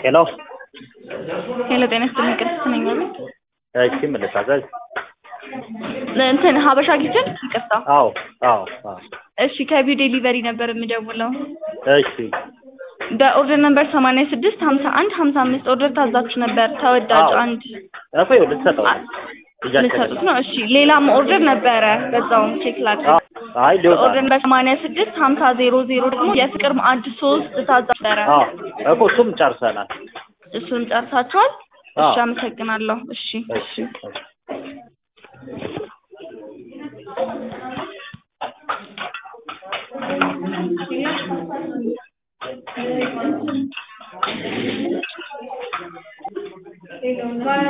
ሄሎ ሄሎ ጤና ይስጥልኝ ቅድስት ነኝ ማለት እሺ ምን ልታዘዝ? እንትን ሀበሻ ኪችን ይቅርታ አዎ አዎ አዎ እሺ ከቢው ዴሊቨሪ ነበር የምደውለው እሺ በኦርደር ነምበር ሰማንያ ስድስት ሀምሳ አንድ ሀምሳ አምስት ኦርደር ታዛችሁ ነበር ተወዳጅ አዎ። አንድ እኮ ይኸው ልትሰጠው ነው። ልትሰጡት ነው እሺ ሌላም ኦርደር ነበረ በዛውም ቼክ ላድርግ አዎ። አይ ሊወጣ ኦርደር ነምበር ሰማንያ ስድስት ሀምሳ ዜሮ ዜሮ ደግሞ የፍቅር ማዕድ ሶስት ታዛችሁ ነበረ አዎ እኮ እሱም ጨርሰናል። እሱን ጨርሳችኋል እሺ አዎ። አመሰግናለሁ እሺ እሺ እሺ እሺ